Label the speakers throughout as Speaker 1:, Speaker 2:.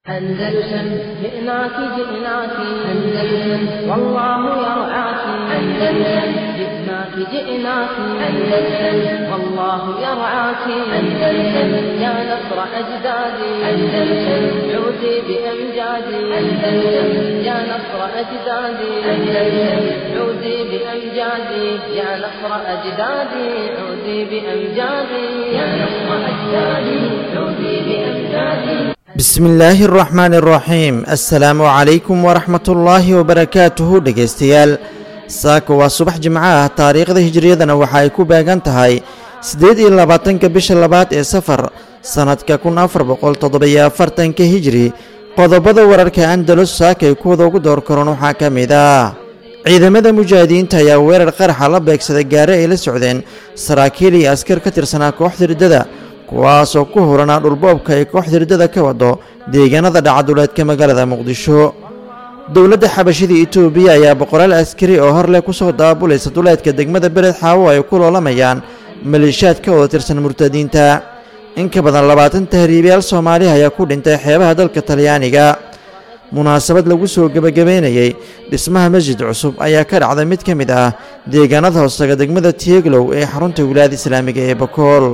Speaker 1: أندلسن جئناك جئناك أندلسن والله يرعاك أندلسن جئناك جئناك أندلسن والله يرعاك أندلسن يا نصر أجدادي أندلسن عودي بأمجادي أندلسن يا نصر أجدادي أندلسن عودي بأمجادي يا نصر أجدادي عودي بأمجادي يا نصر أجدادي عودي بأمجادي
Speaker 2: bismi illaahi araxmaani araxiim assalaamu calaykum waraxmatullaahi wabarakaatuhu dhegaystayaal saaka waa subax jimco ah taariikhda hijriyadana waxa ay ku beegan tahay siddeed iyo labaatanka bisha labaad ee safar sannadka kun afar boqol toddobiyo afartanka hijri qodobada wararka andalus saaka ay kuwada ugu door karoon waxaa ka mid ah ciidamada mujaahidiinta ayaa weerar qaraxa la beegsaday gaare ay la socdeen saraakiil iyo askar ka tirsanaa kooxda riddada kuwaasoo ku huranaa dhulboobka ay kooxda riddada ka wado deegaanada dhacaduleedka magaalada muqdisho dowladda xabashida etoobiya ayaa boqolaal askari oo hor leh ku soo daabulaysa duleedka degmada bered xaawo ay ku loolamayaan maleeshiyaad ka wada tirsan murtadiinta in ka badan labaatan tahriibayaal soomaaliha ayaa ku dhintay xeebaha dalka talyaaniga munaasabad lagu soo gebagabeynayey dhismaha masjid cusub ayaa ka dhacday mid ka mid ah deegaanada hoostaga degmada tieglow ee xarunta wilaayada islaamiga ee bakool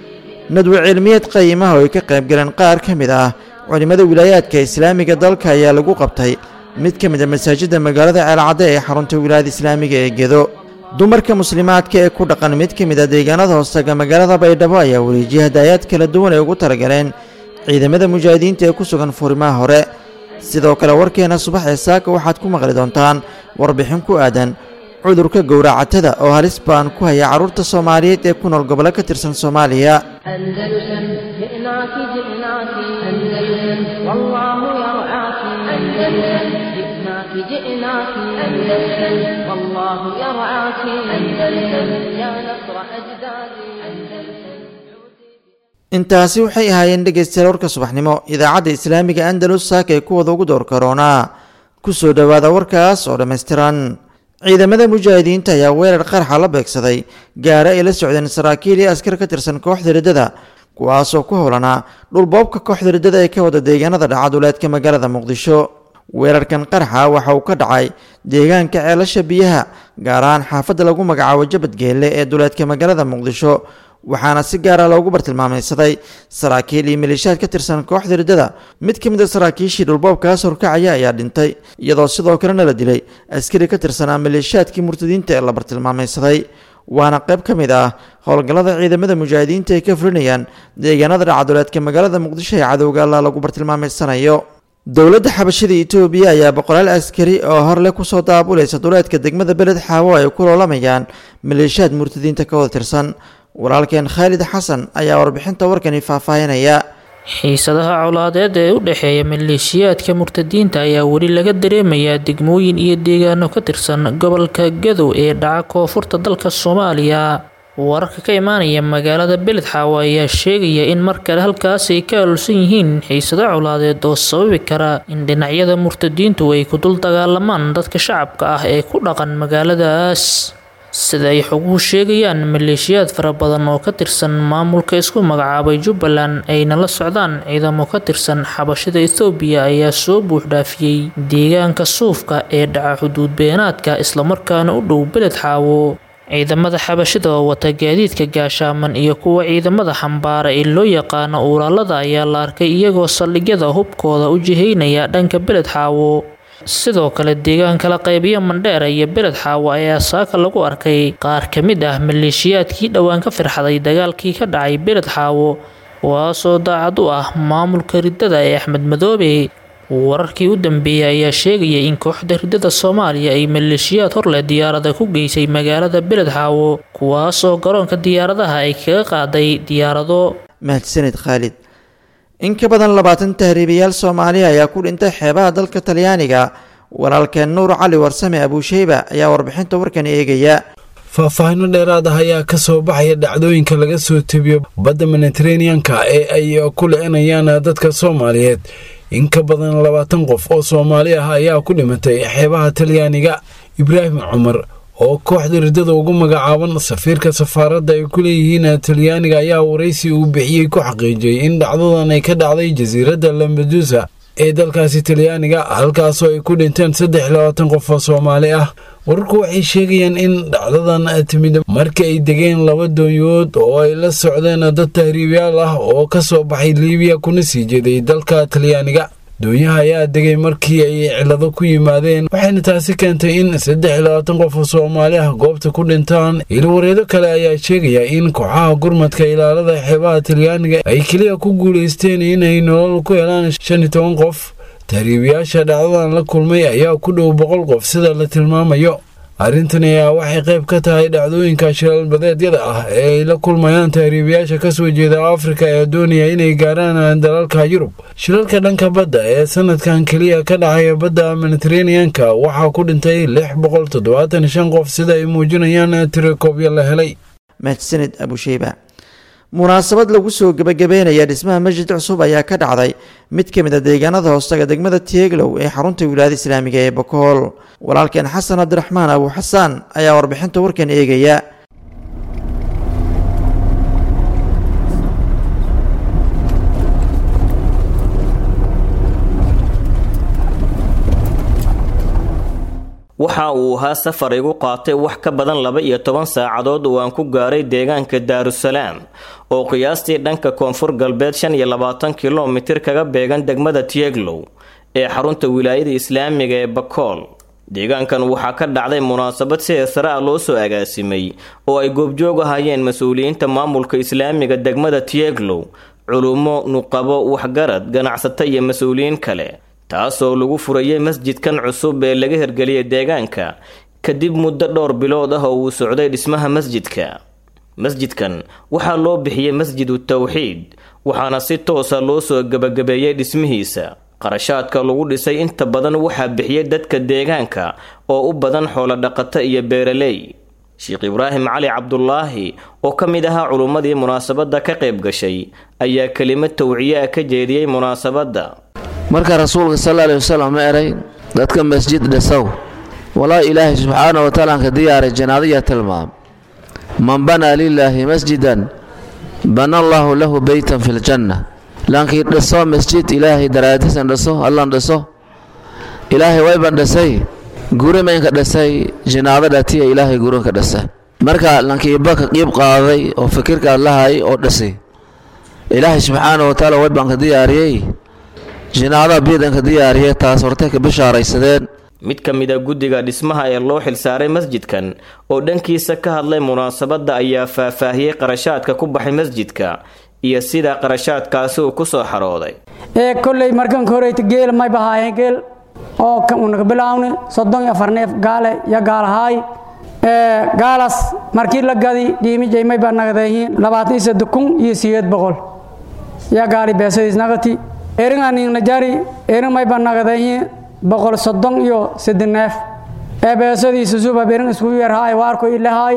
Speaker 2: nadwe cilmiyeed qayimaha oo ay ka qayb galeen qaar ka mid ah culimmada wilaayaadka islaamiga dalka ayaa lagu qabtay mid ka mid a masaajidda magaalada ceelcadde ee xarunta wilaayada islaamiga ee gedo dumarka muslimaadka ee ku dhaqan mid ka mid a deegaanada hoostaga magaalada baydhabo ayaa wareejiyay hadaayaad kala duwan ay ugu talagaleen ciidamada mujaahidiinta ee ku sugan furimaha hore sidoo kale warkeena subax ee saaka waxaad ku maqli doontaan warbixin ku aadan cudurka gowracatada oo halis baan ku haya carruurta soomaaliyeed ee ku nool gobollo ka tirsan soomaaliya
Speaker 1: أندلسن جئناك جئناك أندلسن والله يرعاك أندلسن جئناك جئناك أندلسن والله يرعاك أندلسن يا نصر أجدادي أندلسن
Speaker 2: intaasi waxay ahaayeen dhegaystayaal warka subaxnimo idaacadda islaamiga andalus saaka ay kuwada ugu door karoonaa ku soo dhowaada warkaas oo dhammaystiran ciidamada mujaahidiinta ayaa weerar qaraxa la beegsaday gaare ay la socdeen saraakiil iyo askar ka tirsan kooxda riddada kuwaasoo ku howlanaa dhulboobka kooxda riddada ee ka wada deegaanada dhacaduleedka magaalada muqdisho weerarkan qaraxa waxa uu ka dhacay deegaanka ceelasha biyaha gaar ahaan xaafadda lagu magacaabo jabadgeelle ee duleedka magaalada muqdisho waxaana si gaara loogu bartilmaamaysaday saraakiil iyo maleeshiyaad ka tirsan kooxda riddada mid ka mid a saraakiishii dhulboobkaas horkacaya ayaa dhintay iyadoo sidoo kalena la dilay askari ka tirsanaa maleeshiyaadkii murtadiinta ee la bartilmaamaysaday waana qayb ka mid ah howlgallada ciidamada mujaahidiinta ay ka fulinayaan deegaanada dhacaduleedka magaalada muqdisho ee cadowga alla lagu bartilmaameysanayo dowladda xabashada etoobiya ayaa boqolaal askari oo horleh kusoo daabulaysa duleedka degmada beled xaawo ay ku loolamayaan maleeshiyaad murtadiinta ka wada tirsan walaalkeen khaalid xasan ayaa warbixinta warkani faahfaahinaya
Speaker 3: xiisadaha colaadeed ee u dhexeeya maleeshiyaadka murtadiinta ayaa weli laga dareemayaa degmooyin iyo deegaano ka tirsan gobolka gadow ee dhaca koonfurta dalka soomaaliya wararka ka imaanaya magaalada beledxaawo ayaa sheegaya in mar kale halkaas ay ka alulsan yihiin xiisado colaadeed oo sababi kara in dhinacyada murtadiintu ay ku dul dagaalamaan dadka shacabka ah ee ku dhaqan magaaladaas sida ay xoguhu sheegayaan maleeshiyaad fara badan oo ka tirsan maamulka isku magacaabay jubbaland ayna la socdaan ciidamo ka tirsan xabashada ethoobiya ayaa soo buuxdhaafiyey deegaanka suufka ee dhaca xuduud beenaadka islamarkaana u dhow beled xaawo ciidamada xabashida oo wata gaadiidka gaashaaman iyo kuwa ciidamada xambaara ee loo yaqaano uulaalada ayaa la arkay iyagoo saldhigyada hubkooda u jihaynaya dhanka beled xaawo sidoo kale deegaanka la qaybiyo mandheera iyo beled xaawo ayaa saaka lagu arkay qaar ka mid ah maleeshiyaadkii dhowaan ka firxaday dagaalkii ka dhacay beled xaawo kuwaasoo daacad u ah maamulka riddada ee axmed madoobe wararkii u dambeeyey ayaa sheegaya in kooxda riddada soomaaliya ay maleeshiyaad horleh diyaarada ku geysay magaalada beled xaawo kuwaasoo garoonka diyaaradaha ay kaga qaaday diyaarado
Speaker 2: mahadsanid khaalid in ka badan labaatan tahriibayaal soomaaliya ayaa ku dhintay xeebaha dalka talyaaniga walaalkeen nuur cali warsame abuusheyba ayaa warbixinta warkani eegaya
Speaker 4: faahfaahino dheeraad ah ayaa ka soo baxaya dhacdooyinka laga soo tebiyo badda mediteraneanka ee ay ku licinayaan dadka soomaaliyeed in ka badan labaatan qof oo soomaali ah ayaa ku dhimatay xeebaha talyaaniga ibraahim cumar oo kooxda riddada ugu magacaaban safiirka safaaradda ay ku leeyihiin talyaaniga ayaa waraysi uu bixiyey ku xaqiijiyey in dhacdadan ay ka dhacday jasiiradda lambadusa ee dalkaasi talyaaniga halkaasoo ay ku dhinteen saddex iyo labaatan qof oo soomaali ah wararku waxay sheegayaan in dhacdadan timid markii ay degeen laba doonyood oo ay la socdeen dad tahriibyaal ah oo ka soo baxay liibiya kuna sii jeeday dalka talyaaniga doonyaha ayaa degay markii ay cilado ku yimaadeen waxayna taasi keentay in saddex iyo labaatan qof oo soomaali ah goobta ku dhintaan ilwareedo kale ayaa sheegaya in kooxaha gurmadka ilaalada xeebaha talyaaniga ay keliya ku guulaysteen inay nolol ku helaan shan iyo toban qof tahriibayaasha dhacdadan la kulmay ayaa ku dhow boqol qof sida la tilmaamayo arrintan ayaa waxay qayb ka tahay dhacdooyinka shiralbadeedyada ah ee ay la kulmayaan tahriibayaasha kasoo jeeda afrika ee doonaya inay gaaraan dalalka yurub shilalka dhanka badda ee sanadkan keliya ka dhacaya badda mediteraneanka waxaa ku dhintay lix boqol toddobaatan shan qof sida ay muujinayaan tirakoobyo la helay
Speaker 2: mahadsanid abusheyba munaasabad lagu soo gebagabeynaya dhismaha masjid cusub ayaa ka dhacday mid ka mid a deegaanada hoostaga degmada tieglow ee xarunta wilaayada islaamiga ee bakool walaalkeen xasan cabdiraxmaan abu xasaan ayaa warbixinta warkan eegaya
Speaker 5: waxa uu ahaa safar igu qaatay wax ka badan laba iyo toban saacadood oo aan ku gaaray deegaanka daarusalaam oo qiyaastii dhanka koonfur galbeed shan iyo labaatan kilomitir kaga beegan degmada tieglow ee xarunta wilaayada islaamiga ee bakool deegaankan waxaa ka dhacday munaasabad si eesare ah loo soo agaasimay oo ay goobjoog ahayeen mas-uuliyiinta maamulka islaamiga degmada tieglow culummo nuqabo waxgarad ganacsato iyo mas-uuliyiin kale taasoo lagu furayay masjidkan cusub ee laga hirgeliyay deegaanka kadib muddo dhowr bilood ah oo uu socday dhismaha masjidka masjidkan waxaa loo bixiyey masjidu tawxiid waxaana si toosa loo soo gebagabeeyey dhismihiisa qarashaadka lagu dhisay inta badan waxaa bixiyey dadka deegaanka oo u badan xoolodhaqato iyo beeraley sheekh ibraahim cali cabdulaahi oo ka mid ahaa culummadii munaasabadda ka qayb gashay ayaa kelimad tawciye ah ka jeediyey munaasabadda
Speaker 6: marka rasuulka sal aley wasalam ma eray dadka masjid dhisow walaa ilaahay subxaana wa taala ka diyaaray janaadaya tilmaam man banaa lilaahi masjidan bana allaahu lahu beytan fi ljanna laankii dhiso masjid ilaahay daraadisan dhiso allan dhiso ilaahay wayban dhisay guri maynka dhisay jinaado dhatiya ilaahay gurinka dhisa marka lankiiba ka qiib qaaday oo fikirkaad lahay oo dhisay ilaahay subxaana wa taala wayban ka diyaariyey jinaadaha biidanka diyaariya taas hortay ka bishaaraysadeen
Speaker 5: mid ka mid a guddiga dhismaha ee loo xilsaaray masjidkan oo dhankiisa ka hadlay munaasabadda ayaa faahfaahiyey qarashaadka ku baxay masjidka iyo sida qarashaadkaasi uu ku soo xarooday
Speaker 7: ee kolley markanka horeyta geel may bahaayeen geel oo unaga bilaawni soddon iyo afar neef gaale iyo gaalahaay gaalaas markii la gadi dhiimijay may baa nagadayihiin labaatan iyo saddex kun iyo sideed boqol yaa gaali beesadiis nagati eringaningnajari erin may baa nagadayihiin boqol soddon iyo saddex neef ee beesadiisa subab erin iskugu yarhaay waarko ilahaay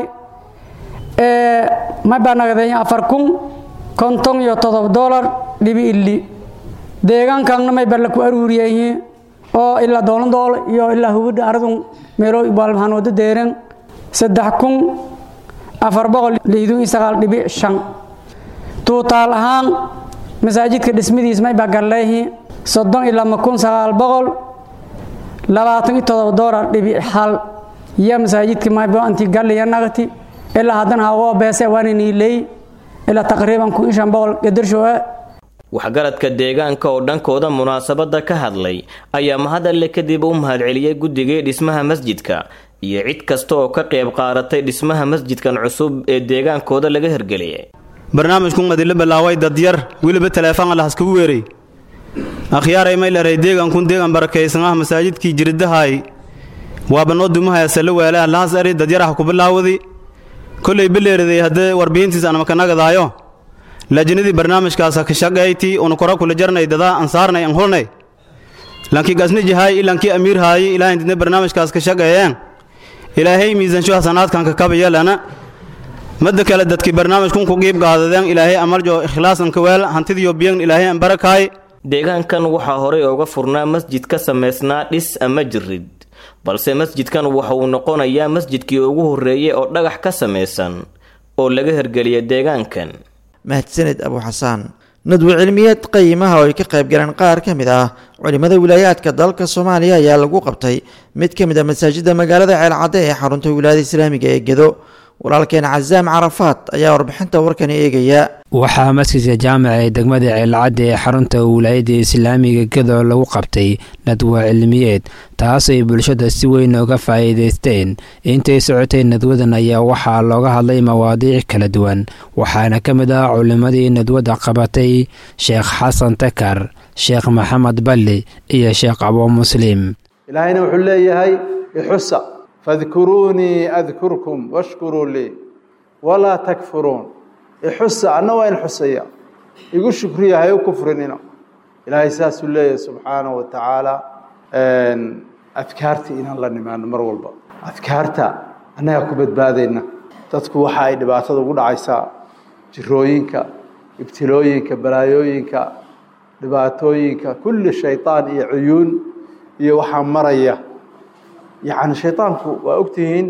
Speaker 7: may baa nagadayihiin afar kun konton iyo todoba dolar dhibi illi deegaankanna may baa laku aruuriyayihiin oo ilaa doolandool iyo ilaa hubidha aradun meelo baalmahaan wada deeren saddex kun afar boqol liidun iyo sagaal dhibic shan tuutaal ahaan masaajidka dhismadiis may baa galleehi soddon iyo lama kun sagaal boqol labaatan iyo todoba doolar dhibic hal iyo masaajidka maybo anti galliya nagati ilaa haddana hawoo beese waana niiley ilaa taqriiban kun iyo shan boqol gadarshoe
Speaker 5: waxgaradka deegaanka oo dhankooda munaasabadda ka hadlay ayaa mahadalle kadib u mahadceliyey guddigii dhismaha masjidka iyo cid kasta oo ka qayb qaadatay dhismaha masjidkan cusub ee deegaankooda laga hirgeliyay
Speaker 8: barnaamijkun adila bilaaway dadyar weliba teleefon alla haskagu weeray akhyaaray may leray deegankun deegan barakaysan ah masaajidkii jiridahaay waaba noo dumahaya salla weele allahas ari dadyaraha ku bilaawadi kollay bileeriday haddee warbixintiis aan makanagadahayo lajinadii barnaamijkaasa ka shaqayti una kora kula jarnay dadaa an saarnay an hulnay lankii gasnijihaay ilankii amiirhaayi ilaahay didna barnaamijkaas ka shaqeeyeen ilaahay miisansho hasanaadkan ka kabayalana madda kale dadkii barnaamijkun ku qiib qaadadeen ilaahay amarjo ikhlaasan kaweel hantidiyo biyan ilaahay an barakaay
Speaker 5: deegaankan waxaa horey uga furnaa masjid ka samaysnaa dhis ama jirid balse masjidkan waxa uu noqonayaa masjidkii ugu horreeyey oo dhagax ka samaysan oo laga hirgeliya deegaankan
Speaker 2: mahadsanid abu xasaan nadwi cilmiyeed qayimaha oo ay ka qayb galeen qaar ka mid ah culimmada wilaayaadka dalka soomaaliya ayaa lagu qabtay mid ka mid a masaajidda magaalada ceelcadde ee xarunta wilaayada islaamiga ee gedo walaalkeen casaam carafaad ayaa warbixinta warkani eegaya
Speaker 9: waxaa masjidka jaamaca ee degmada ceelcadde ee xarunta wilaayada islaamiga gedo lagu qabtay nadwa cilmiyeed taas ay bulshada si weyn uga faa'iidaysteen intay socotay nadwadan ayaa waxaa looga hadlay mawaadiic kala duwan waxaana ka mid ah culimmadii nadwadda qabatay sheekh xasan takar sheekh maxamed balli iyo sheekh abuu muslim
Speaker 10: ilaahayna wuxuu leeyahay ixusa fadkuruunii adkurkum washkuruu lii walaa takfuruun ixusa anna waa in xusaya igu shukriya hay u kufrinina ilaahay saasuu leeyahay subxaanahu wa tacaala adkaarta inaan la nimaano mar walba adkaarta annagaa ku badbaadayna dadku waxa ay dhibaatada ugu dhacaysaa jirooyinka ibtilooyinka balaayooyinka dhibaatooyinka kulli shayطaan iyo cuyuun iyo waxaa maraya yacni shayطaanku waa ogtihiin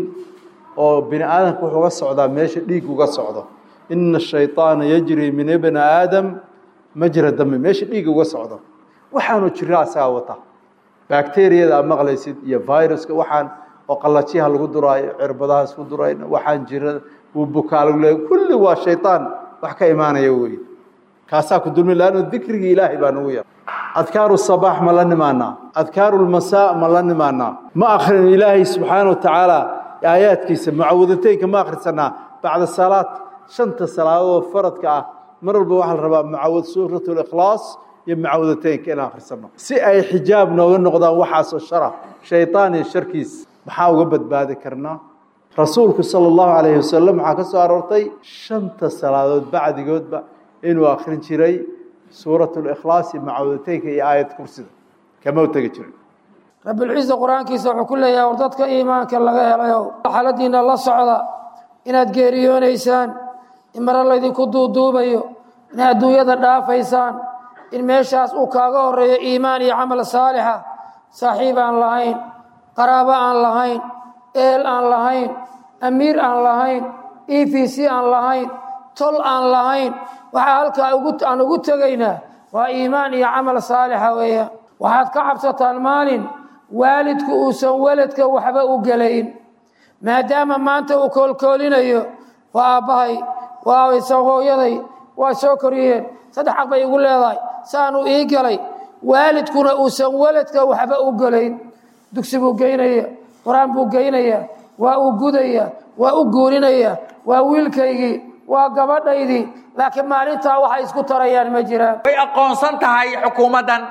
Speaker 10: oo bini aadamka wuxuu uga socdaa meesha dhiig uga socdo ina الshayطaana yajri min ibni aadam majra dami meesha dhiig uga socdo waxaanu jira asagaa wata bacteriyada aad maqlaysid iyo viruska waxaan oo qalajiyaha lagu duraayo cirbadaha isku durayna waxaan jira wuu bukaa lagu leeya kulli waa shayطaan wax ka imaanaya wey kaasaa ku dulmi laanno dikrigii ilaahay baa nagu yar adkaaru sabaax ma la nimaanaa adkaaru lmasaa ma la nimaanaa ma akrin ilaahay subxaana wa tacaala aayaadkiisa mucawadateynka ma akhrisanaa bacda salaad shanta salaadood faradka ah mar walba waxaa la rabaa mucawad suurat likhlaas iyo mucawadateynka inaan akhrisano si ay xijaab nooga noqdaan waxaasoo shara shayطaan iyo sharkiis maxaa uga badbaadi karnaa rasuulku sala allahu calayhi wasalam waxaa ka soo aroortay shanta salaadood bacdigoodba inuu akrin jiray suurat likhlaas iyo mucawadateynka iyo aayad kursida kama u tegi jirin
Speaker 11: rabbilciisa qur-aankiisa wuxuu ku leeyahay war dadka iimaanka laga helayo xaaladiina la socda inaad geeriyoonaysaan in mare laydinku duuduubayo inaad adduunyada dhaafaysaan in meeshaas uu kaaga horeeyo iimaan iyo camal saalixa saaxiib aan lahayn qaraabo aan lahayn eel aan lahayn amiir aan lahayn e v c aan lahayn tol aan lahayn waxaa halkaa aan ugu tegaynaa waa iimaan iyo camal saalixa weeyaan waxaad ka cabsataan maalin waalidku uusan weladka waxba u gelayn maadaama maanta uu koolkoolinayo waa aabbahay waa hooyaday waa soo koriyeen saddex xaq bay igu leedahay saanuu ii galay waalidkuna uusan weladka waxba u gelayn dugsi buu geynaya qur-aan buu geynaya waa uu gudaya waa u guurinaya waa wiilkaygii waa gabadhaydii laakiin maalintaa waxay isku tarayaan ma jiraan
Speaker 12: way aqoonsan tahay xukuumaddan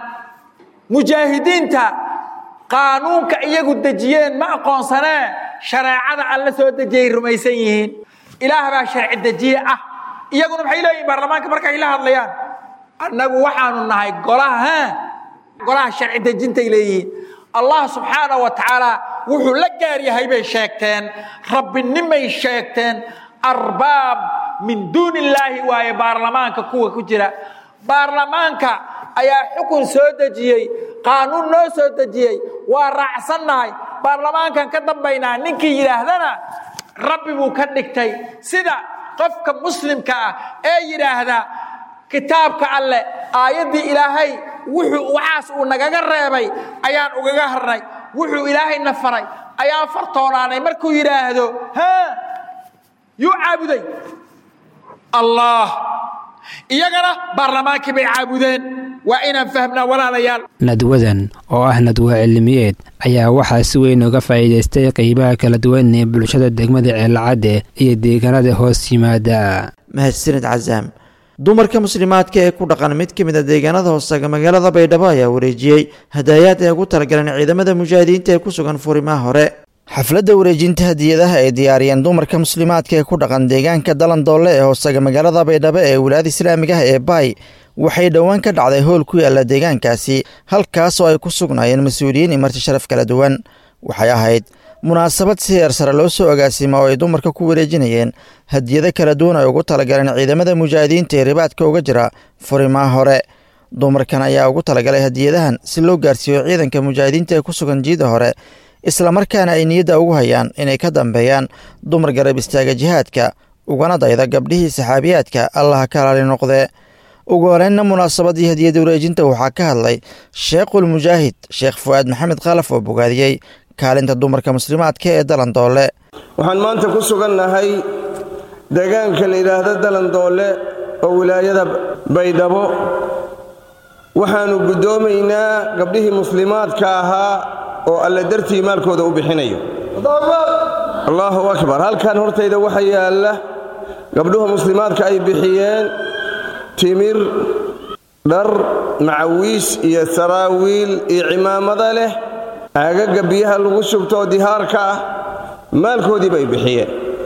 Speaker 12: mujaahidiinta qaanuunka iyagu dejiyeen ma aqoonsanee shareecada alla soo dejiyay rumaysan yihiin ilaah baa sharci dejiye ah iyaguna maxay leeyihin baarlamaanka markay la hadlayaan annagu waxaanu nahay golaha golaha sharci dejintay leeyihiin allah subxaana wa tacaala wuxuu la gaar yahay bay sheegteen rabbinimay sheegteen arbaab min duuni illaahi waaye baarlamaanka kuwa ku jira baarlamaanka ayaa xukun soo dejiyey qaanuun noo soo dejiyey waa raacsannahay baarlamaankan ka dambaynaa ninkii yidhaahdana rabbi buu ka dhigtay sida qofka muslimka ah ee yidhaahda kitaabka alleh aayaddii ilaahay wuxuu waxaas uu nagaga reebay ayaan ugaga harnay wuxuu ilaahayna faray ayaan fartoonaanay markuu yidhaahdo ha yuu caabuday allah iyagana baarlamaankii bay caabudeen waa inaan fahmnaa walaalayaal
Speaker 9: nadwadan oo ah nadwa cilmiyeed ayaa waxaa si weyn uga faa'iidaystay qeybaha kala duwan ee bulshada degmada ceelcadde iyo deegaanada hoos yimaada
Speaker 2: mahadsanid casaam dumarka muslimaadka ee ku dhaqan mid ka mid a deegaanada hoostaga magaalada baydhabo ayaa wareejiyey hadaayaad ay ugu talagaleen ciidamada mujaahidiinta ee ku sugan furimaha hore xafladda wareejinta hadiyadaha ay diyaariyeen dumarka muslimaadka ee ku dhaqan deegaanka dalandoole ee hoostaga magaalada baydhabo ee wilaayada islaamiga ah ee baay waxay dhowaan ka dhacday howl ku yaalla deegaankaasi halkaasoo ay ku sugnaayeen mas-uuliyiin imarti sharaf kala duwan waxay ahayd munaasabad si heer sare loo soo agaasima oo ay dumarka ku wareejinayeen hadiyado kala duwan ay ugu talagaleen ciidamada mujaahidiinta ee ribaadka uga jira furimaha hore dumarkan ayaa ugu talagalay hadiyadahan si loo gaarsiiyo ciidanka mujaahidiinta ee ku sugan jiida hore islamarkaana ay niyadda ugu hayaan inay ka dambeeyaan dumar garab istaaga jihaadka ugana dayda gabdhihii saxaabiyaadka allaha ka alaali noqdee ugu horeynna munaasabadii hadiyada wareejinta waxaa ka hadlay sheekhul mujaahid sheekh fu'aad maxamed khalaf oo bogaadiyey kaalinta dumarka muslimaadka ee dalandoole
Speaker 13: waxaan maanta ku sugannahay deegaanka la yidhaahdo dalandoole oo wilaayada baydhabo waxaannu guddoomaynaa gabdhihii muslimaadka ahaa oo alle dartii maalkooda u bixinayo allaahu akbar halkan hortayda waxa yaalla gabdhuha muslimaadka ay bixiyeen timir dhar macawiis iyo saraawiil iyo cimaamada leh aagaga biyaha lagu shubtoo dihaarka ah maalkoodii bay bixiyeen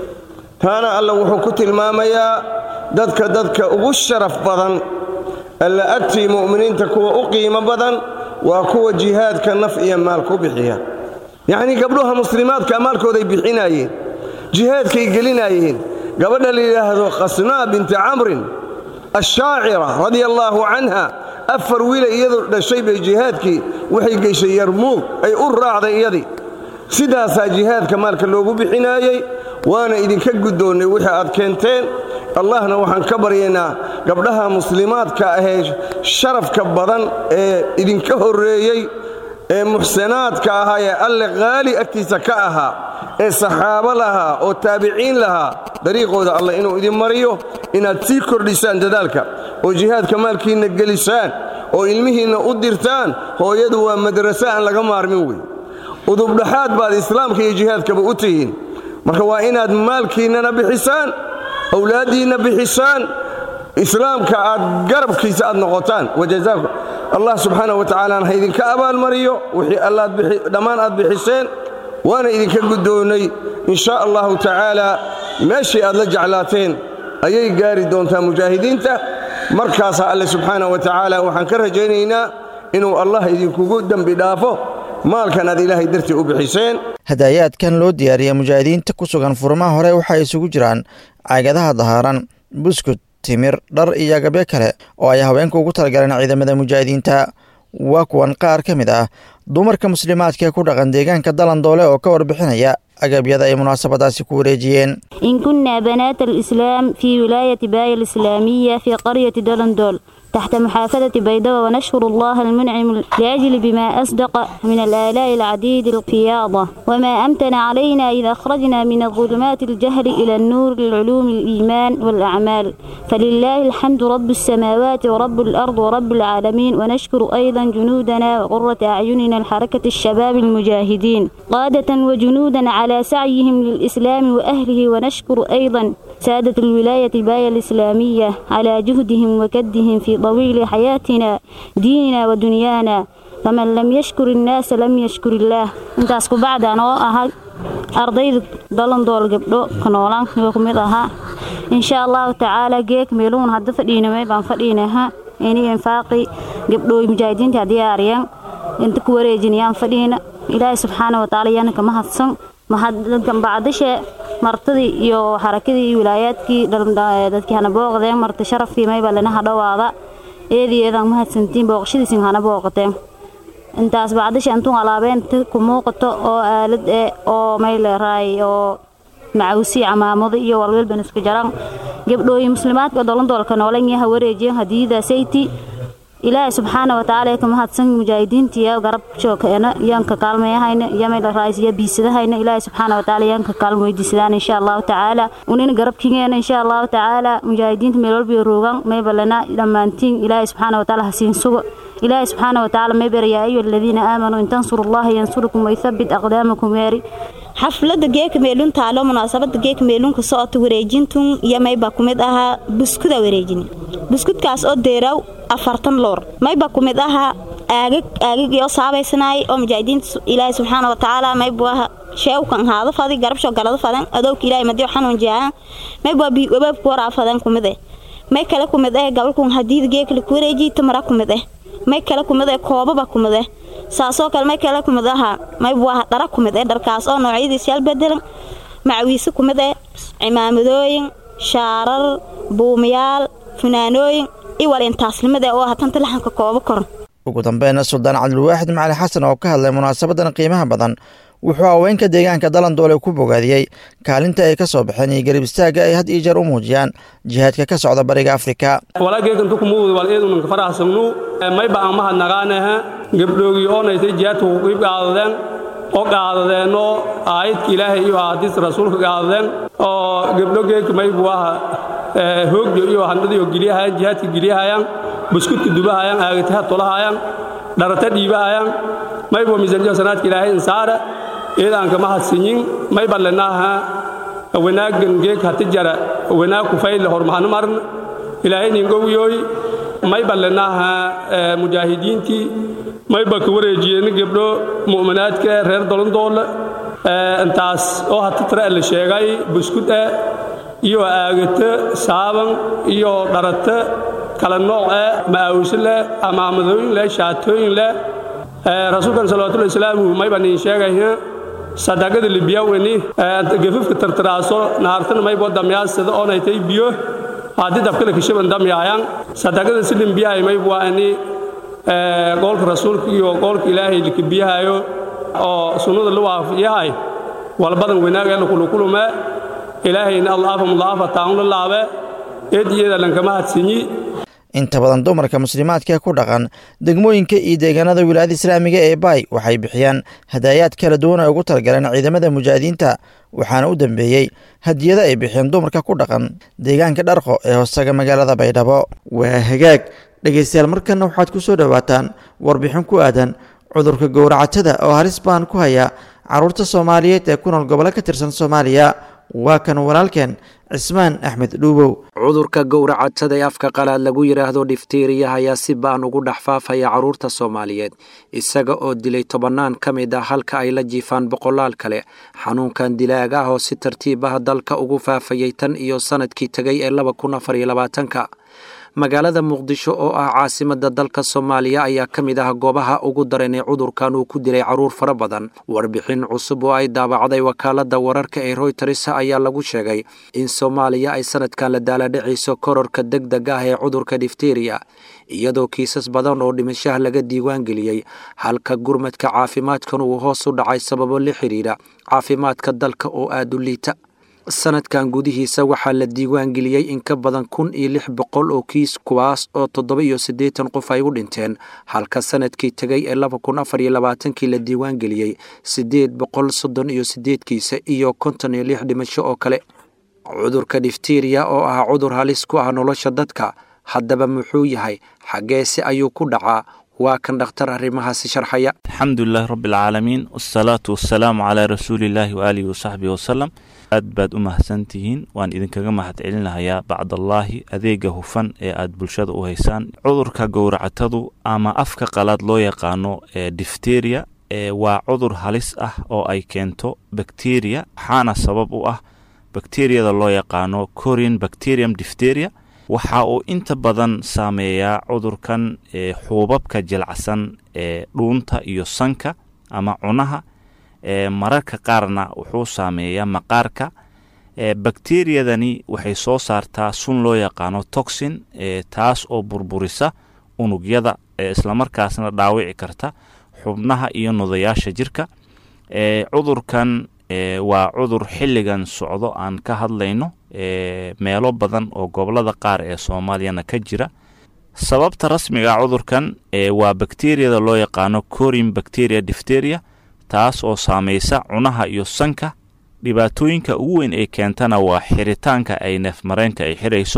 Speaker 13: taana alla wuxuu ku tilmaamayaa dadka dadka ugu sharaf badan alla agtii mu'miniinta kuwa u qiimo badan waa kuwa jihaadka naf iyo maal ku bixiya yacnii gabdhuha muslimaadka maalkooday bixinaayeen jihaadkay gelinaayeen gabadha la yidhaahdo khasnaa binti camrin ashaacira radia allaahu canha afar wiila iyadu dhashay bay jihaadkii waxay geyshay yarmuug ay u raacday iyadii sidaasaa jihaadka maalka loogu bixinaayey waana idinka guddoonnay wixii aad keenteen allahna waxaan ka baryaynaa gabdhaha muslimaadka ahee sharafka badan ee idinka horreeyey ee muxsanaadka ahaa ee alle qaali agtiisa ka ahaa ee saxaabo lahaa oo taabiciin lahaa dariiqooda allah inuu idin mariyo inaad sii kordhisaan dadaalka oo jihaadka maalkiinna gelisaan oo ilmihiinna u dirtaan hooyadu waa madraso aan laga maarmin wey udubdhaxaad baad islaamka iyo jihaadkaba u tihiin marka waa inaad maalkiinnana bixisaan awlaaddiinna bixisaan islaamka aad garabkiisa aad noqotaan wajazaakum allah subxaana wa tacaalaana ha idinka abaalmariyo wixii allaad dhammaan aad bixiseen waana idinka guddoonnay in shaa allahu tacaala meeshii aad la jeclaateen ayay gaari doontaa mujaahidiinta markaasaa alle subxaana wa tacaala waxaan ka rajaynaynaa inuu allah idinkugu dembi dhaafo maalkan aad ilaahay dartii u bixiseen
Speaker 2: hadaayaadkan loo diyaariya mujaahidiinta ku sugan furmaha hore waxay isugu jiraan caagadaha dahaaran buskud timir dhar iyo agabyo kale oo ay haweenka ugu talagaleen ciidamada mujaahidiinta waa kuwan qaar ka mid ah dumarka muslimaadka ku dhaqan deegaanka dalandoole oo ka warbixinaya agabyada ay munaasabadaasi ku wareejiyeen
Speaker 14: إن كنا بنات الإسلام في ولاية باية الإسلامية في قرية دلندول تحت محافظة بيضاء ونشكر الله المنعم لأجل بما أصدق من الآلاء العديد القياضة وما أمتن علينا إذا أخرجنا من الظلمات الجهل إلى النور للعلوم الإيمان والأعمال فلله الحمد رب السماوات ورب الأرض ورب العالمين ونشكر أيضا جنودنا وقرة أعيننا الحركة الشباب المجاهدين قادة وجنودا على سعيهم للإسلام وأهله ونشكر أيضا سادة الولاية باية الإسلامية على جهدهم وكدهم في طويل حياتنا ديننا ودنيانا فمن لم يشكر الناس لم يشكر الله intaas ku bacda anoo ahay ardayda dalandool gabdho kanoolaan ku mid ahaa insha allahu tacaala geek meeluun hadda fadhiinamay baan fadhiinaha ini infaaqi gabdhooy mujaahidiinta diyaariyan inta ku wareejinayaan fadhiina ilaahay subxaana wa tacaala yaana kama hadsan bacdashe martadii iyo xarakadii iyo wilaayaadkii dadkii hana booqdeen marta sharafkii mayba lanaha dhowaada eedii eedaan mahadsantiin booqashadiisin hana booqateen intaas bacdashe intuun alaabeenta ku muuqato oo aalad eh oo mayleeraay oo macawsi camaamado iyo walwalban isku jaran gabdhooyi muslimaadka dolandoolka noolan yaha wareejiyan hadiyada sayti ilaahay subxaana wa tacaala ka mahadsan mujaahidiintiya garab joogana yaanka kaalmayahayna yamayla raaysiya biisadahayna ilaahay subxaana wa tacaala yaanka kaalmo weydiisadaan insha allahu tacaala unina garabkigeena insha allahu tacaala mujaahidiinta meel walba roogan maybalana dhammaantiin ilaahay subxaana wa tacaala hasiin sugo ilaahay subxaana wa tacaala maybar yaa ayuha aladiina aamanuu in tansuru allaha yansurukum waythabbit aqdaamakum weeri
Speaker 15: xaflada geeka meelun taalo munaasabada geeka meelunka socota wareejintun iyo mayba kumid ahaa buskuda wareejin buskudkaas oo deeraw afartan loor mayba kumid ahaa aagag aagag iyo saabaysanaay oo mujaahidiinta ilaahay subxaana wa tacaala maybu aha sheewkan haada fadi garabsho galada fadan adowka ilaahay madiyo xanuun jaahan mayba bi wabaabku waraa fadan kumid eh may kale kumid eh gabalkun hadiida geekala ku wareejiy tamara kumid eh may kale kumid eh koobaba kumid eh saasoo kale may kale kumid ahaa maybu aha dhara kumid eh dharkaas oo noocyadiis yaal bedelan macawiise kumid eh cimaamadooyin shaarar buumayaal funaanooyin iwal intaasnimada oo hatanta laxanka koobo koran
Speaker 2: ugu dambeynna suldaan cabdilwaaxid macali xasan oo ka hadlay munaasabadan qiimaha badan wuxuu haweenka deegaanka dalandoole ku bogaadiyey kaalinta ay ka soo baxeen iyo garib istaagga ay had iyo jeer u muujiyaan jihaadka ka socda bariga afrika
Speaker 16: walaageekantu kumuud wal eedunanka faraxsamnu mayba aan mahadnaqaanaha gabdhoogii oonaytay jihaadka ku qiib qaadadeen oo qaadadeenoo aayadka ilaahay iyo ahadiista rasuulka qaadadeen oo gabdho geedka maybu aha hoogyo iyo handadiyo geliyahayaan jihaadka geliyahayaan buskudka dubahayaan aagataha tolahayaan dharata dhiibahayaan maybo miisanjo sanaadka ilaahay insaara eedaanka mahadsinyin mayba lenaaha wanaagan geeg hati jara wanaag kufayle hormahanu marna ilaahay ningowyoy mayba lenaaha mujaahidiintii mayba ka wareejiyeen gabdho mu'minaadka reer dolondoole intaas oo hati tira la sheegay buskud ah iyo aagata saaban iyo dharata kala nooc eh ma'awse leh amaamadooyin leh shaatooyin leh rasuulkan salawatullahi wasalaamu mayba nin sheegaya sadaqada libiyaweni gafafka tartaraaso nahartana maybo damyaasada oonaytay biyo haddii dabkale kashaban damyaayaan sadaqada silin biyahay maybu waa ini qoolka rasuulka iyo qoolka ilaahay likabiyahayo oo sunnada la waafiyahay walbadan wanaagee lakulukulume ilaahayna allaafa mudaafa taanla laabe eediyeeda lankama hadsinyi
Speaker 2: inta badan dumarka muslimaadka ku dhaqan degmooyinka iyo deegaanada wilaayada islaamiga ee baay waxay bixiyaan hadaayaad kala duwan ay ugu talagaleen ciidamada mujaahidiinta waxaana u dambeeyey hadiyada ay bixiyeen dumarka ku dhaqan deegaanka dharqo ee hoostaga magaalada baydhabo waa hagaag dhegaystayaal markana waxaad ku soo dhowaataan warbixin ku aadan cudurka gowracatada oo halis baan ku haya carruurta soomaaliyeed ee ku nool gobollo ka tirsan soomaaliya waa kan walaalkeen cismaan axmed dhuubow
Speaker 17: cudurka gowracatada ee afka qalaad lagu yidhaahdo dhiftiiriyaha ayaa si baan ugu dhex faafaya carruurta soomaaliyeed isaga oo dilay tobannaan ka mid ah halka ay la jiifaan boqolaal kale xanuunkan dilaag ah oo si tartiib ah dalka ugu faafayay tan iyo sannadkii tegay ee laba kun afar iyo labaatanka magaalada muqdisho oo ah caasimada dalka soomaaliya ayaa ka mid ah goobaha ugu daran ee cudurkan uu ku dilay carruur fara badan warbixin cusub oo ay daabacday wakaalada wararka ee royters ayaa lagu sheegay in soomaaliya ay sanadkan la daaladhicayso kororka deg deg ah ee cudurka difteriya iyadoo kiisas badan oo dhimashaha laga diiwaan geliyey halka gurmadka caafimaadkan uu hoos u dhacay sababo la xidhiidha caafimaadka dalka oo aada u liita sanadkan gudihiisa waxaa la diiwaan geliyey in ka badan kun iyo lix boqol oo kiis kuwaas oo toddoba iyo siddeetan qof ay u dhinteen halka sanadkii tegay ee laba kun afar iyo labaatankii la diiwaan geliyey siddeed boqol soddon iyo siddeed kiisa iyo konton iyo lix dhimasho oo kale cudurka difteriya oo ah cudur halis ku ah nolosha dadka haddaba muxuu yahay xaggeese ayuu ku dhacaa waa kan dhakhtar arrimahaasi sharxaya
Speaker 18: alxamdulilahi rabbi alcaalamiin wasalaatu wasalaamu calaa rasuulillaahi waaalihi wasaxbihi wasalam aad baad u mahadsantihiin waan idinkaga mahad celinahayaa bacdallaahi adeega hufan ee aad bulshada u haysaan cudurka gowracatadu ama afka qalaad loo yaqaano ee difteriya waa cudur halis ah oo ay keento bakteriya waxaana sabab u ah bakteriyada loo yaqaano corian bacterium difteria waxa uu inta badan saameeyaa cudurkan xuubabka jilacsan ee dhuunta iyo sanka ama cunaha mararka qaarna wuxuu saameeyaa maqaarka bakteriyadani waxay soo saartaa sun loo yaqaano toxin taas oo burburisa unugyada islamarkaasna dhaawici karta xubnaha iyo nodayaasha jirka cudurkan waa cudur xilligan socdo aan ka hadlayno meelo badan oo gobolada qaar ee soomaaliyana ka jira sababta rasmiga cudurkan waa bakteriyada loo yaqaano corin bacteria difteria taas oo saamaysa cunaha iyo sanka dhibaatooyinka ugu weyn ay keentana waa xiritaanka ay neefmareenka ay xirayso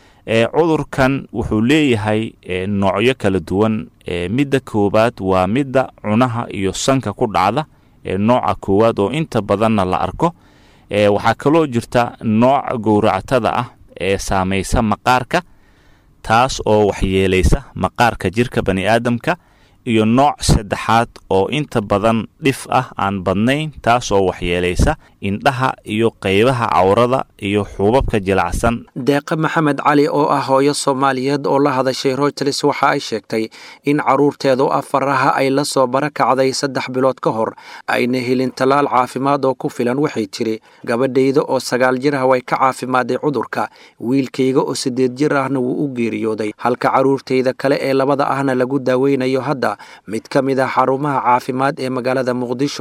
Speaker 18: cudurkan wuxuu leeyahay noocyo kala duwan midda koowaad waa midda cunaha iyo sanka ku dhacda nooca koowaad oo inta badanna la arko waxaa kaloo jirta nooc gowracatada ah ee saamaysa maqaarka taas oo waxyeelaysa maqaarka jirka bani aadamka iyo nooc saddexaad oo inta badan dhif ah aan badnayn taas oo waxyeelaysa indhaha iyo qaybaha cawrada iyo xuubabka jilacsan
Speaker 17: deeqe maxamed cali oo ah hooyo soomaaliyeed oo la hadashay royters waxa ay sheegtay in carruurteedu afaraha ay la soo barakacday saddex bilood ka hor ayna helin tallaal caafimaad oo ku filan waxay tiri gabadhayda oo sagaal jir ah way ka caafimaaday cudurka wiilkayga oo siddeed jir ahna wuu u geeriyooday halka carruurtayda kale ee labada ahna lagu daaweynayo hadda mid ka mid ah xarumaha caafimaad ee magaalada muqdisho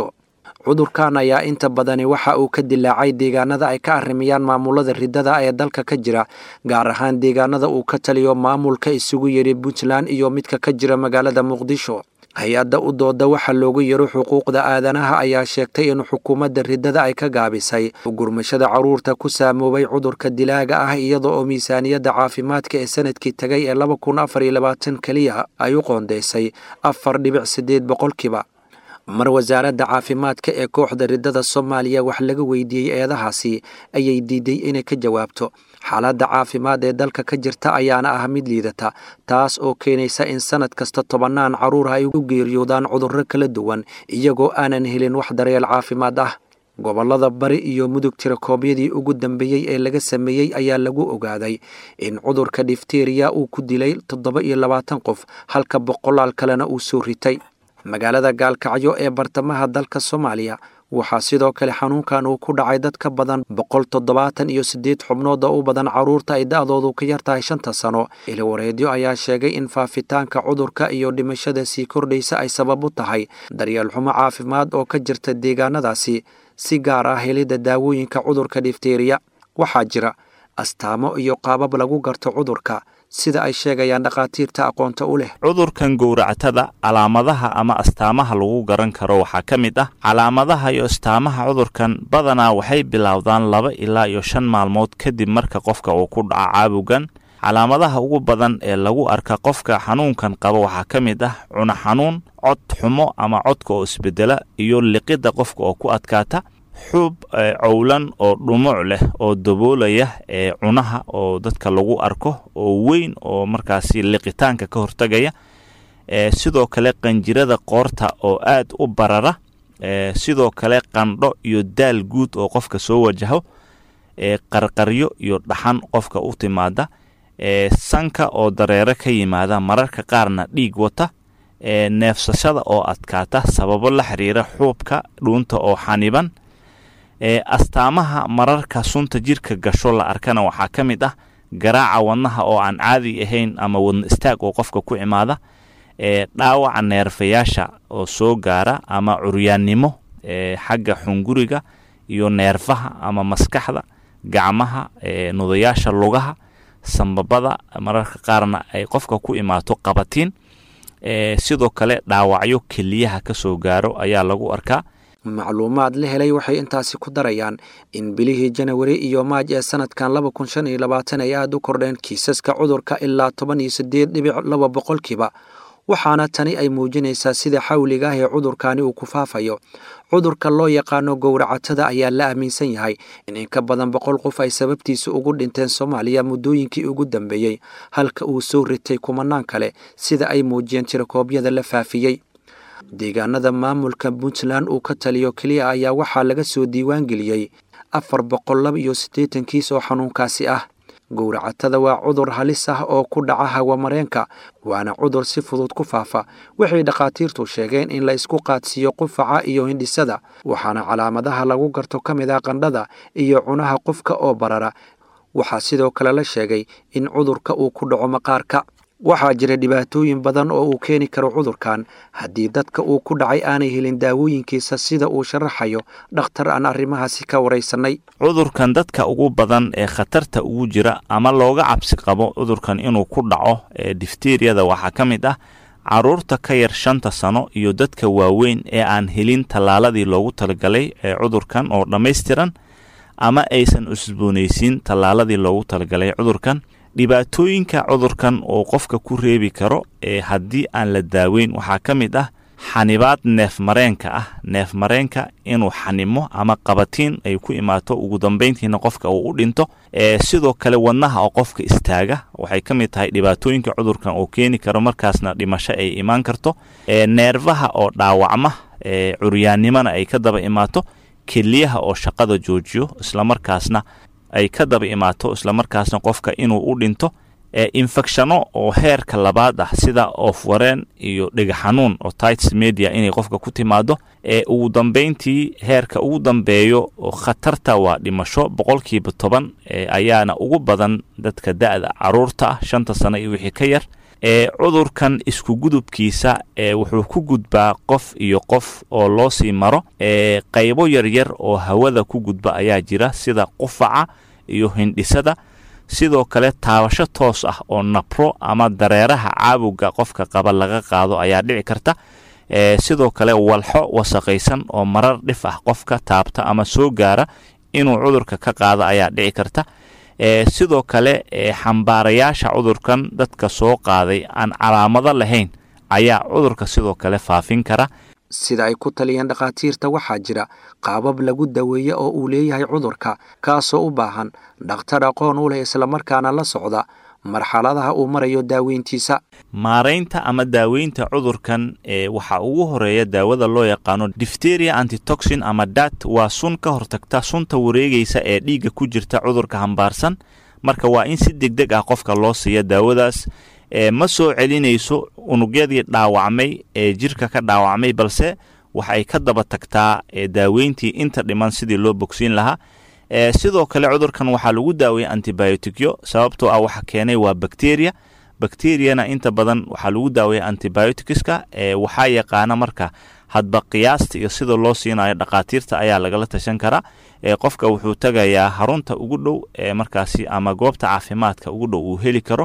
Speaker 17: cudurkan ayaa inta badani waxa uu ka dilaacay deegaanada ay ka arrimiyaan maamulada riddada ee dalka ka jira gaar ahaan deegaanada uu ka taliyo maamulka isugu yiri puntland iyo midka ka jira magaalada muqdisho hay-adda u dooda waxa loogu yaro xuquuqda aadanaha ayaa sheegtay in xukuumadda riddada ay ka gaabisay gurmashada caruurta ku saamoobay cudurka dilaaga ah iyada oo miisaaniyadda caafimaadka ee sanadkii tagay ee laba kun afar iyo labaatan keliya ay u qoondeysay afar dhibic siddeed boqolkiiba mar wasaaradda caafimaadka ee kooxda riddada soomaaliya wax laga weydiiyey eedahaasi ayay diiday inay ka jawaabto xaaladda caafimaad ee dalka ka jirta ayaana ah mid liidata taas oo keenaysa in sanad kasta tobannaan carruur ay u geeriyoodaan cudurro kala duwan iyagoo aanan helin wax daryeel caafimaad ah gobollada bari iyo mudug tirakoobyadii ugu dambeeyey ee laga sameeyey ayaa lagu ogaaday in cudurka difteriya uu ku dilay toddoba iyo labaatan qof halka boqolaal kalena uu soo ritay magaalada gaalkacyo ee bartamaha dalka soomaaliya waxaa sidoo kale xanuunkan uu ku dhacay dad ka badan boqol toddobaatan iyo siddeed xubnood oo u badan carruurta ay da'doodu ka yar tahay shanta sano iliwareedyo ayaa sheegay in faafitaanka cudurka iyo dhimashada sii kordhaysa ay sabab u tahay daryeel xumo caafimaad oo ka jirta deegaanadaasi si gaar ah helidda daawooyinka cudurka difteriya waxaa jira astaamo iyo qaabab lagu garto cudurka sida ay sheegayaan dhakhaatiirta aqoonta u leh
Speaker 18: cudurkan gowractada calaamadaha ama astaamaha lagu garan karo waxaa ka mid ah calaamadaha iyo astaamaha cudurkan badanaa waxay bilowdaan laba ilaa iyo shan maalmood kadib marka qofka uu ku dhaco caabugan calaamadaha ugu badan ee lagu arka qofka xanuunkan qaba waxaa ka mid ah cuno xanuun cod xumo ama codka oo isbedela iyo liqidda qofka oo ku adkaata xuub cowlan oo dhumuc leh oo daboolaya ee cunaha oo dadka lagu arko oo weyn oo markaasi liqitaanka ka hortagaya sidoo kale qanjirada qoorta oo aad u barara sidoo kale qandho iyo daal guud oo qofka soo wajaho qarqaryo iyo dhaxan qofka u timaada sanka oo dareere ka yimaada mararka qaarna dhiig wata neefsashada oo adkaata sababo la xiriira xuubka dhuunta oo xaniban astaamaha mararka sunta jirka gasho la arkana waxaa ka mid ah garaaca wadnaha oo aan caadi ahayn ama wadna istaag oo qofka ku imaada dhaawaca neerfayaasha oo soo gaara ama curyaannimo xagga xunguriga iyo neerfaha ama maskaxda gacmaha nudayaasha lugaha sambabada mararka qaarna ay qofka ku imaato qabatiin sidoo kale dhaawacyo keliyaha ka soo gaaro ayaa lagu arkaa
Speaker 17: macluumaad la helay waxay intaasi ku darayaan in bilihii janawari iyo maaj ee sanadkan laba kun shan iyo labaatan ay aada u kordheen kiisaska cudurka ilaa toban iyo siddeed dhibic laba boqolkiiba waxaana tani ay muujinaysaa sida xawliga ah ee cudurkani uu ku faafayo cudurka loo yaqaano gowracatada ayaa la aaminsan yahay in in ka badan boqol qof ay sababtiisa ugu dhinteen soomaaliya muddooyinkii ugu dambeeyey halka uu soo ritay kumanaan kale sida ay muujiyeen tirakoobyada la faafiyey deegaanada maamulka puntland uu ka taliyo keliya ayaa waxaa laga soo diiwaan geliyey afar boqol laba iyo siddeetan kiis oo xanuunkaasi ah gowracatada waa cudur halis ah oo ku dhaca hawamareenka waana cudur si fudud ku faafa waxay dhakhaatiirtu sheegeen in la isku qaadsiiyo qufaca iyo hindhisada waxaana calaamadaha lagu garto ka mid ah qandhada iyo cunaha qofka oo barara waxaa sidoo kale la sheegay in cudurka uu ku dhaco maqaarka waxaa jira dhibaatooyin badan oo uu keeni karo cudurkan haddii dadka uu ku dhacay aanay helin daawooyinkiisa sida uu sharaxayo dhakhtar aan arrimahaasi ka waraysanay
Speaker 18: cudurkan dadka ugu badan ee khatarta ugu jira ama looga cabsi qabo cudurkan inuu ku dhaco ee difteriyada waxaa ka mid ah caruurta ka yar shanta sano iyo dadka waaweyn ee aan helin tallaaladii loogu talagalay ee cudurkan oo dhammaystiran ama aysan cusboonaysiin tallaaladii loogu talagalay cudurkan dhibaatooyinka cudurkan uu qofka ku reebi karo ee haddii aan la daaweyn waxaa ka mid ah xanibaad neef mareenka ah neef mareenka inuu xanimo ama qabatiin ay ku imaato ugu dambeyntiina qofka uu u dhinto sidoo kale wadnaha oo qofka istaaga waxay ka mid tahay dhibaatooyinka cudurkan uu keeni karo markaasna dhimasho ay imaan karto neerfaha oo dhaawacma curyaannimona ay ka daba imaato keliyaha oo shaqada joojiyo islamarkaasna ay ka daba imaato islamarkaasna qofka inuu u dhinto infecshano oo heerka labaad ah sida oofwareen iyo dhega xanuun oo tites media inay qofka ku timaado ee ugu dambeyntii heerka ugu dambeeyo khatarta waa dhimasho boqolkiiba toban ayaana ugu badan dadka da-da caruurta ah shanta sano iyo wixii ka yar ee cudurkan isku gudubkiisa ee wuxuu ku gudbaa qof iyo qof oo loo sii maro ee qaybo yaryar oo hawada ku gudba ayaa jira sida qufaca iyo hindhisada sidoo kale taabasho toos ah oo nabro ama dareeraha caabugga qofka qaba laga qaado ayaa dhici karta ee sidoo kale walxo wasaqaysan oo marar dhif ah qofka taabta ama soo gaara inuu cudurka ka qaado ayaa dhici karta ee sidoo kale ee xambaarayaasha cudurkan dadka soo qaaday aan calaamado lahayn ayaa cudurka sidoo kale faafin kara
Speaker 17: sida ay ku taliyeen dhakhaatiirta waxaa jira qaabab lagu daweeye oo uu leeyahay cudurka kaasoo u baahan dhakhtar aqoon u leh islamarkaana la socda marxaladaha uu marayo daaweyntiisa
Speaker 18: maaraynta ama daaweynta cudurkan ee waxaa ugu horeeya daawada loo yaqaano difteria antitoxin ama dat waa sun ka hortagta sunta wareegaysa ee dhiigga ku jirta cudurka hambaarsan marka waa in si deg deg ah qofka loo siiya daawadaas ee ma soo celinayso unugyadii dhaawacmay ee jirka ka dhaawacmay balse waxay ka daba tagtaa daaweyntii inta dhiman sidii loo bogsiin lahaa sidoo kale cudurkan waxaa lagu daaweyay antibioticyo sababtoo ah waxa keenay waa bacteria bacteriana inta badan waxaa lagu daaweyay antibioticska waxaa yaqaana marka hadba qiyaasta iyo sida loo siinayo dhakhaatiirta ayaa lagala tashan karaa qofka wuxuu tagayaa harunta ugu dhow markaasi ama goobta caafimaadka ugu dhow uu heli karo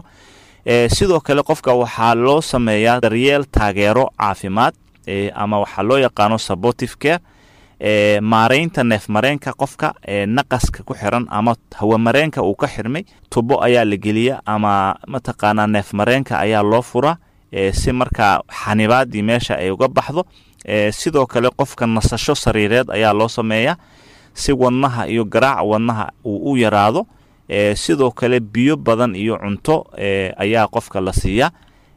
Speaker 18: sidoo kale qofka waxaa loo sameeyaa daryeel taageero caafimaad ama waxaa loo yaqaano supportive care e maaraynta neefmareenka qofka ee naqaska ku xiran ama hawamareenka uu ka xirmay tubo ayaa la geliya ama mataqaanaa neefmareenka ayaa loo fura si markaa xanibaadii meesha ay uga baxdo sidoo kale qofka nasasho sariireed ayaa loo sameeyaa si wadnaha iyo garaaca wadnaha uu u yaraado sidoo kale biyo badan iyo cunto ayaa qofka la siiyaa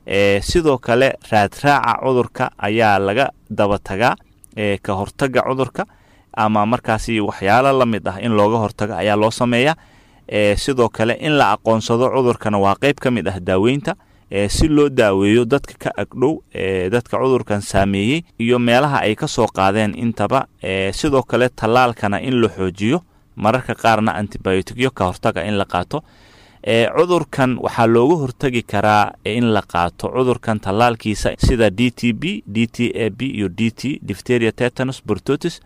Speaker 18: sidoo kale raadraaca cudurka ayaa laga daba tagaa ka hortaga cudurka ama markaasi waxyaalo la mid ah in looga hortago ayaa loo sameeyaa sidoo kale in la aqoonsado cudurkana waa qeyb ka mid ah daaweynta si loo daaweeyo dadka ka agdhow dadka cudurkan saameeyey iyo meelaha ay ka soo qaadeen intaba sidoo kale tallaalkana in la xoojiyo mararka qaarna antibioticyo ka hortaga in la qaato cudurkan waxaa looga hortagi karaa in la qaato cudurkan tallaalkiisa sida d t b d t a b iyo d t difteria tetanus bortotis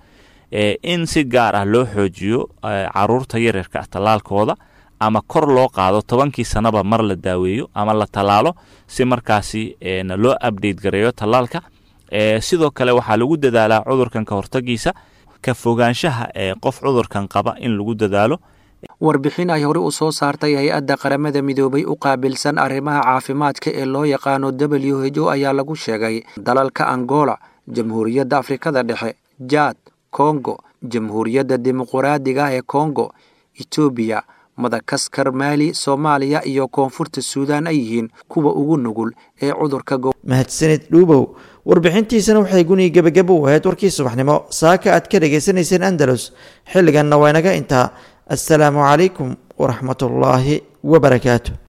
Speaker 18: in si gaar ah loo xoojiyo caruurta yaryarka ah tallaalkooda ama kor loo qaado tobankii sanaba mar la daaweeyo ama la tallaalo si markaasi loo update gareeyo tallaalka sidoo kale waxaa lagu dadaalaa cudurkan ka hortagiisa ka fogaanshaha ee qof cudurkan qaba in lagu dadaalo
Speaker 17: warbixin ay hore u soo saartay hay-adda qaramada midoobay u qaabilsan arrimaha caafimaadka ee loo yaqaano w h o ayaa lagu sheegay dalalka angola jamhuuriyadda afrikada dhexe jaad kongo jamhuuriyadda dimuquraadiga ee kongo etoobiya madakaskar maali soomaaliya iyo koonfurta suudaan ay yihiin kuwa ugu nugul ee cudurka
Speaker 2: mahadsanid dhuubow warbixintiisana waxay guniyi gebagaba u ahayd warkii subaxnimo saaka aad ka dhagaysanayseen andalus xilliganna waa inaga intaa assalaamu calaykum waraxmatullaahi wabarakaatu